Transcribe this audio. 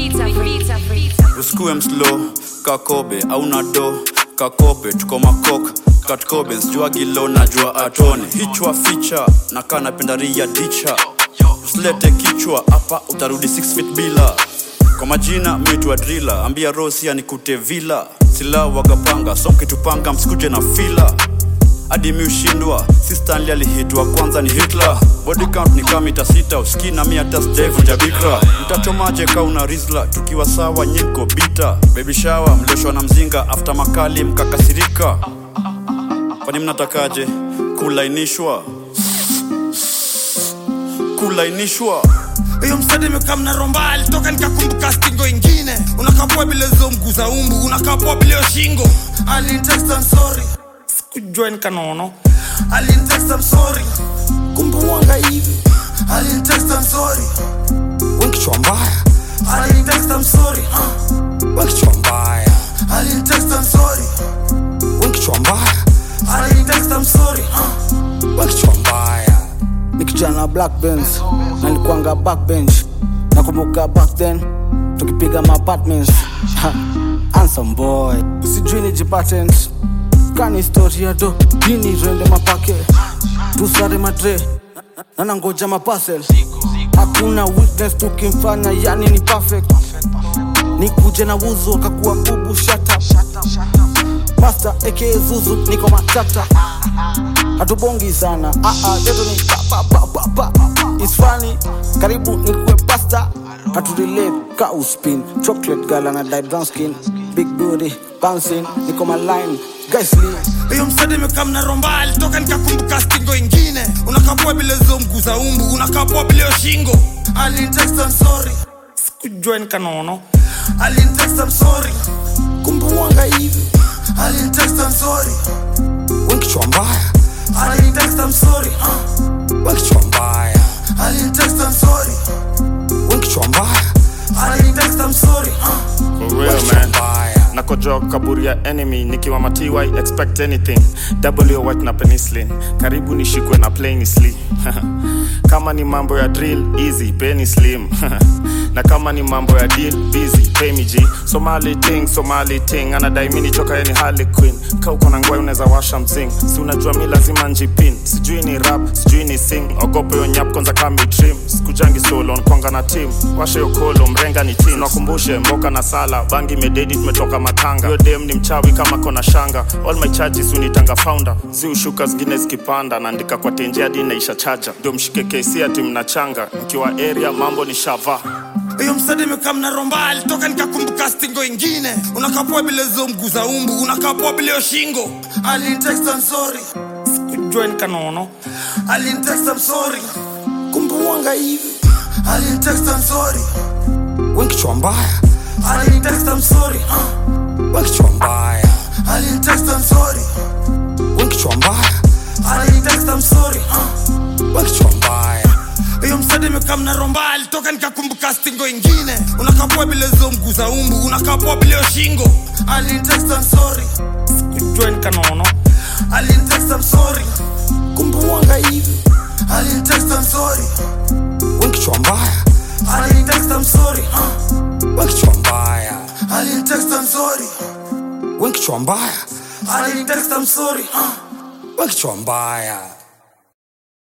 usikue mslo kakobe auna do kakope tuko makok katkobe sjuagilo najua atone hichwa ficha na kaa napenda ria dicha usilete kichwa hapa utarudi 6 feet bila kwa majina mitwa drila ambia rosia nikute vila sila wagapanga somkitupanga msikuje na fila hadi mi ushindwa si stanley alihitwa kwanza ni hitler body count ni kama mita sita uski na mi hata sijaivuja bikra mtachomaje kauna rizla tukiwa sawa nyinko bita baby shower mlioshwa na mzinga after makali mkakasirika kwani mnatakaje kulainishwa kulainishwa hiyo msadi imekaa mnaromba alitoka nikakumbuka stingo ingine unakapua bila hizo mguu za umbu unakapua bila hiyo shingo alintext I'm sorry sikujua nikanono alintext I'm sorry kumbe wanga hivi alintext I'm sorry wenkichwa mbaya alintext I'm sorry uh. wenkichwa mbaya alintext I'm sorry wenkichwa mbaya alintext I'm sorry uh. wenkichwa mbaya nikijana black benz na nilikuanga backbench nakumbuka back then tukipiga maapartments ansam boy sijui nijipatent kani historia do dini rende mapake tusare madre nanangoja mapasel hakuna witness tukimfanya yani ni perfect nikuje na wuzu akakuwa bubu shata master aka zuzu niko matata hatubongi sana ah, ah, yetu ni pa, pa, pa, pa, pa. It's funny karibu nikuwe pasta haturelate ka uspin chocolate gala na dye brown skin big booty bouncing niko maline guysly hiyo msadi imekaa mnaromba alitoka nikakumbuka stingo ingine unakapua bila hizo mguu za umbu unakapua bila hiyo shingo alintext I'm sorry sikujua nikanono alintext I'm sorry kumbe wanga hivi alintext I'm sorry wenkichwa mbaya alintext I'm sorry uh. wenkichwa mbaya alintext I'm sorry wenkichwa mbaya alintext I'm sorry uh. For real, man. nakojoa kaburi ya enemy nikiwa maty expect anything w white na penicillin karibu nishikwe na plainisly kama ni mambo ya drill easy penny slim na kama ni mambo ya deal busy pay me g somali ting somali ting anadai mi nichoka yani harley queen ka uko na ngwai unaweza washa mzing si unajua mi lazima njipin sijui ni rap sijui ni sing ogope yo nyap kwanza kama trim sikujangi solo nkwanga na team washe yo kolo mrenga ni team nakumbushe mboka na sala bangi mededi tumetoka matanga yo dem ni mchawi kama kona shanga all my charges unitanga founder zi ushuka zingine zikipanda naandika kwa tenje hadi naisha chaja ndio mshike kesi ati mnachanga mkiwa area mambo ni shava hiyo msadi imekaa mnaromba alitoka nikakumbuka stingo ingine unakapua bila hizo mguu za umbu unakapua bila hiyo shingo alintext I'm sorry sikujua nikanono alintext I'm sorry kumbe wanga hivi alintext I'm sorry wenkichwa mbaya alintext I'm sorry uh. wenkichwa mbaya alintext I'm sorry wenkichwa mbaya alintext I'm sorry uh. wenkichwa mbaya hiyo msadi imekaa mnaromba alitoka nikakumbuka stingo ingine unakapua bila hizo mguu za umbu unakapua bila hiyo shingo alintext I'm sorry sikujua nikanono alintext I'm sorry kumbe wanga hivi alintext I'm sorry wenkichwa mbaya alintext I'm sorry uh. wenkichwa mbaya alintext I'm sorry wenkichwa mbaya alintext I'm sorry uh. wenkichwa mbaya